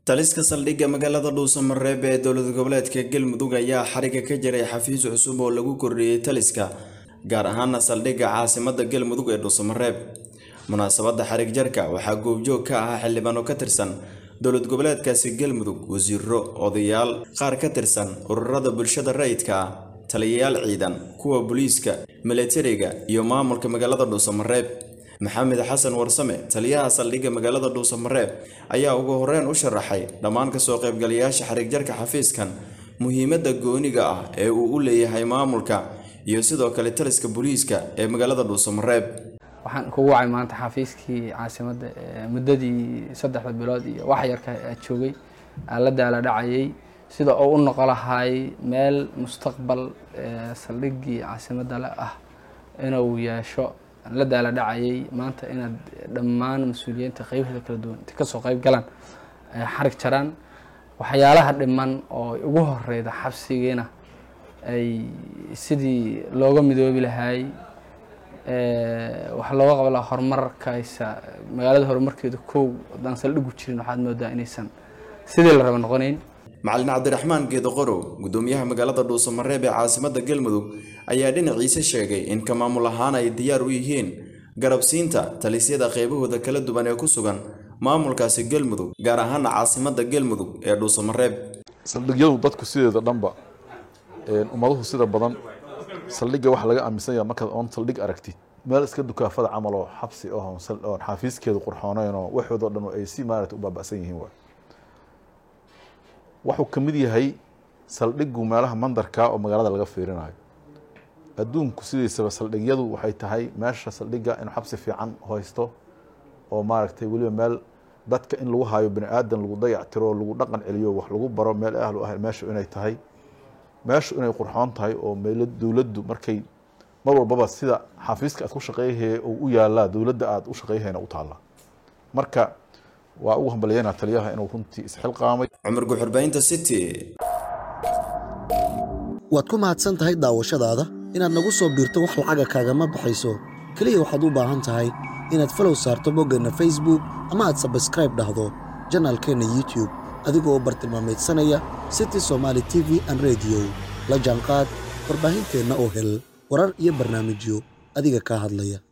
taliska saldhigga magaalada dhuusamareeb ee dowlad goboleedka galmudug ayaa xariga ka jiray xafiis cusub oo lagu kordhiyey taliska gaar ahaana saldhigga caasimada galmudug ee dhuusamareeb munaasabadda xarig jarka waxaa goobjoog ka ahaa xildhibaano ka tirsan dowlad goboleedkaasi galmudug wasiiro odayaal qaar ka tirsan ururada bulshada rayidka ah taliyayaal ciidan kuwa booliiska milatariga iyo maamulka magaalada dhuusamareeb maxamed xasan warsame taliyaha saldhigga magaalada dhuusamareeb ayaa ugu horeyn u sharaxay dhammaan kasoo qaybgalayaasha xarig jarka xafiiskan muhiimadda gooniga ah ee uu u leeyahay maamulka iyo sidoo kale taliska booliiska ee magaalada dhuusamareeb waxaan kugu wacay maanta xafiiskii caasimadda muddadii saddexda bilood iyo wax yarka aad joogay aan la daala dhacayay sida uu u noqo lahay meel mustaqbal saldhiggii caasimadda le ah inuu yeesho aan la daala dhacayay maanta inaad dhammaan mas-uuliyiinta qeybaheeda kala duwan inta kasoo qeyb galaan xarig jaraan waxyaalaha dhiman oo ugu horeyda xabsigiina ay sidii looga midoobi lahaay waxaa looga qaba lahaa horumarkaysa magaalada horumarkeeda kow haddaan saldhigu jirin waxaad moodaa inaysan sidii la raba noqonayn macalin cabdiraxmaan geedo qorow gudoomiyaha magaalada dhuusamareeb ee caasimada galmudug ayaa dhinaciisa sheegay in ka maamul ahaan ay diyaar u yihiin garabsiinta talisyada qeybahooda kala duwan ee ku sugan maamulkaasi galmudug gaar ahaana caasimada galmudug ee dhuusamareeb saldhigyadu dadku sideeda dhanba ummaduhu sida badan saldhigga waxaa laga aaminsan yaha markaad oon saldhig aragtid meel iska dukaafada camal oo xabsi ah oon xafiiskeedu qurxooneyn oo waxoodoo dhan ay si maarata u baaba'san yihiin waay wuxuu ka mid yahay saldhiggu meelaha mandarka oo magaalada laga fiirinayo adduunku sidiisaba saldhigyadu waxay tahay meesha saldhigga inuu xabsi fiican haysto oo maaragtay weliba meel dadka in lagu hayo bani aadan lagu dayactiro lagu dhaqan celiyo wax lagu baro meel ahlu ah meeshu inay tahay meeshu inay qurxoon tahay oo meel dowladdu markay mar walbaba sida xafiiska aad ku shaqeyhay uu u yaalaa dowladda aad u shaqeyhayna u taallaa marka waa ugu hambalyeynaa taliyaha inuu runtii isxilqaamay cumar guxurbaynta city waad ku mahadsan tahay daawashadaada inaad nagu soo biirto wax lacaga kaagama baxayso keliya waxaad u baahan tahay inaad falow saarto boggeenna facebook ama aad sabskraib dhahdo janaalkeenna youtube adigoo u bartilmaamaydsanaya city somaali t v an rediyo la jaanqaad warbaahinteenna oo hel warar iyo barnaamijyo adiga kaa hadlaya